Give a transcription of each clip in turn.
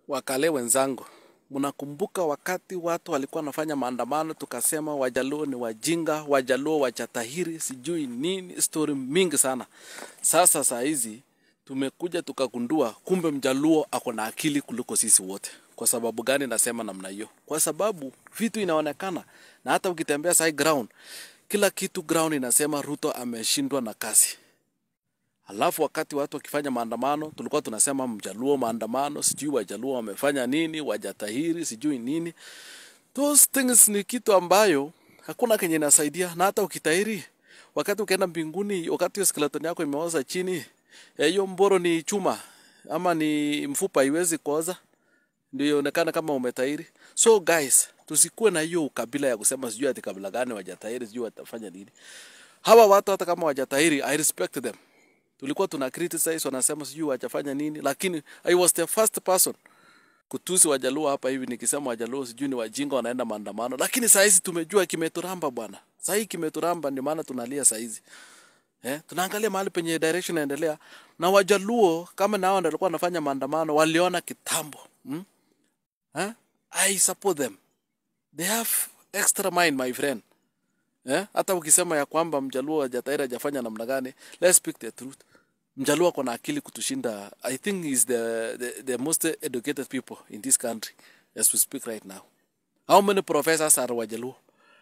Wakale wenzangu, mnakumbuka wakati watu walikuwa wanafanya maandamano, tukasema Wajaluo ni wajinga, Wajaluo wachatahiri, sijui nini, stori mingi sana. Sasa saa hizi tumekuja tukagundua kumbe Mjaluo ako na akili kuliko sisi wote. Kwa sababu gani nasema namna hiyo? Kwa sababu vitu inaonekana, na hata ukitembea sai ground, kila kitu ground inasema Ruto ameshindwa na kazi. Alafu wakati watu wakifanya maandamano, tulikuwa tunasema Mjaluo maandamano, sijui Wajaluo wamefanya nini, wajatahiri, sijui nini. Those things ni kitu ambayo hakuna kenye inasaidia, na hata ukitahiri, wakati ukienda mbinguni, wakati hiyo skeleton yako imeoza chini, eh, hiyo mboro ni chuma ama ni mfupa, haiwezi kuoza ndio ionekane kama umetahiri. So guys, tusikuwe na hiyo ukabila ya kusema sijui ati kabila gani wajatahiri, sijui watafanya nini. Hawa watu hata kama wajatahiri, I respect them tulikuwa tuna criticize wanasema sijui wajafanya nini, lakini I was the first person kutusi Wajaluo hapa hivi nikisema Wajaluo sijui ni wajinga wanaenda maandamano, lakini saa hizi tumejua kimeturamba bwana. Saa hii kimeturamba, ndio maana tunalia saa hizi. Eh, tunaangalia mahali penye direction inaendelea na Wajaluo kama nao ndio walikuwa wanafanya maandamano, waliona kitambo hmm? eh? I support them, they have extra mind my friend. Eh? Hata ukisema ya kwamba Mjaluo hajatahiri hajafanya namna gani, let's speak the truth. Mjaluo ako na akili kutushinda. I think he's the, the, the most educated people in this country as we speak right now. How many professors are Wajaluo?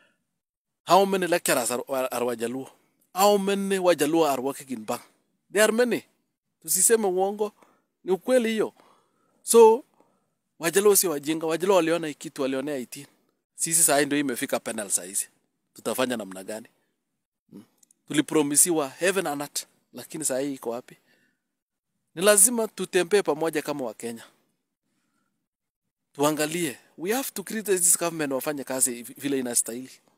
How many lecturers are, are, are Wajaluo? How many Wajaluo are working in bank? There are many. Tusiseme uongo, ni ukweli hiyo. So Wajaluo si wajinga. Wajaluo waliona hii kitu, walionea 18. Sisi saa hii ndio imefika penal saa hizi tutafanya namna gani? Hmm. Tulipromisiwa heaven and earth, lakini saa hii iko wapi? Ni lazima tutembee pamoja kama Wakenya, tuangalie, we have to criticize this government wafanye kazi vile inastahili.